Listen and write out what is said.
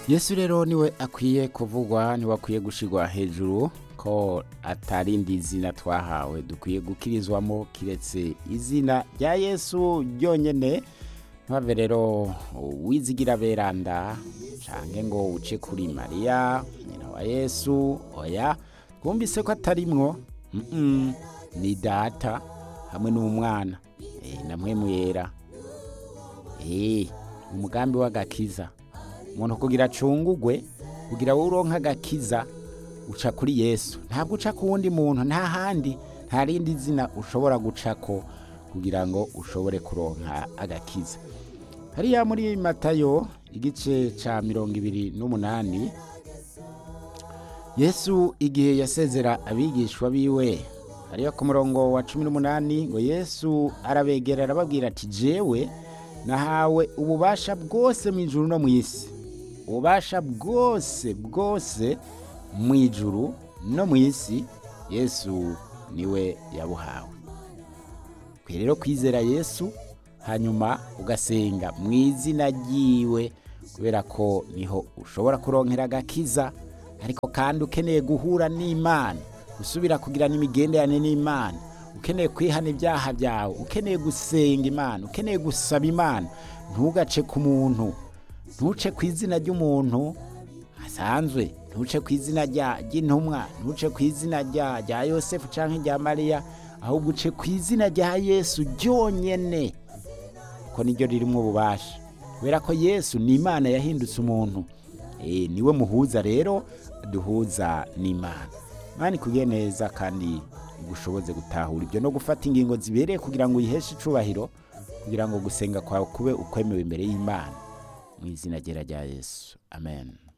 yesu rero niwe akwiye kuvugwa niwe akwiye gushirwa hejuru ko atarindi izina twahawe dukwiye gukirizwamo kiretse izina rya yesu ryonyene ntibave rero wizigira beranda canke ngo uce kuri mariya nyina wa yesu oya twumvise ko atarimwo mm ni data hamwe n'umwana e, na mpwemu yera e, umugambi w'agakiza umuntu kugira acungugwe kugira wowe uronka agakiza uca kuri yesu ntabwo uca ku wundi muntu nta handi nta rindi zina ushobora gucako kugira ngo ushobore kuronka agakiza hariya muri matayo igice ca mirongo ibiri n'umunani yesu igihe yasezera abigishwa biwe hariya ku murongo wa cumi n'umunani ngo yesu arabegera arababwira ati jewe nahawe ububasha bwose mu ijuru no mu isi ububasha bwose bwose mu ijuru no mu isi yesu niwe yabuhawe kwe rero kwizera yesu hanyuma ugasenga mu izina ryiwe kubera ko niho ushobora kuronkera agakiza ariko kandi ukeneye guhura n'imana gusubira kugira n'imigenderanire n'imana ukeneye kwihana ibyaha byawe ukeneye gusenga imana ukeneye gusaba imana ntugace ku muntu ntuce ku izina ry'umuntu asanzwe ntuce ku izina ry'intumwa ntuce ku izina rya yosefu cyangwa rya mariya ahubwo uce ku izina rya yesu ryonyine ko niryo ririmo ububasha kubera ko yesu ni imana yahindutse umuntu niwe muhuza rero duhuza n'imana imana ikugiye neza kandi igushoboze gutahura ibyo no gufata ingingo zibereye kugira ngo uyiheshe icubahiro kugira ngo gusenga kwawe kube ukwemewe imbere y'imana mu izina rya yesu amen